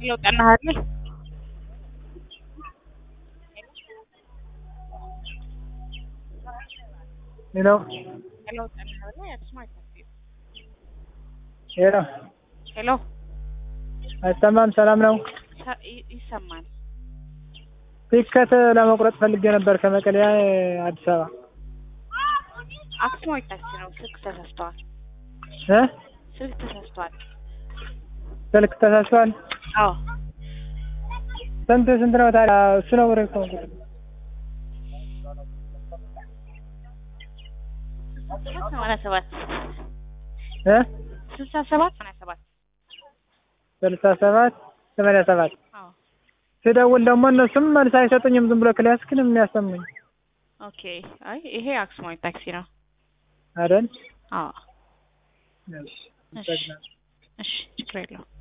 ለውጥ እናሃለን ሄሎ ለውጥ እናሃለን ያስማት ሄሎ ሄሎ አይሰማም? ሰላም ነው። ሰ- ይ- ይሰማል። ቲኬት ለመቁረጥ ፈልጌ ነበር ከመቀሌ አዲስ አበባ አክሱማዊት ታክሲ ነው። ስልክ ተሳስተዋል። እ ስልክ ተሳስተዋል። ስልክ ተሳስቷል። አዎ ስንት ስንት ነው ታዲያ? እሱ ነው ወደ እኮ ሰማንያ ሰባት እ ስልሳ ሰባት ሰማንያ ሰባት ስልሳ ሰባት ሰማንያ ሰባት አዎ ስደውል ደግሞ እነሱም መልስ አይሰጡኝም። ዝም ብሎ ክላስ ግን የሚያሰሙኝ ኦኬ። አይ ይሄ አክሱማዊት ታክሲ ነው። አይደል? አዎ እሺ እሺ እሺ ችግር የለውም።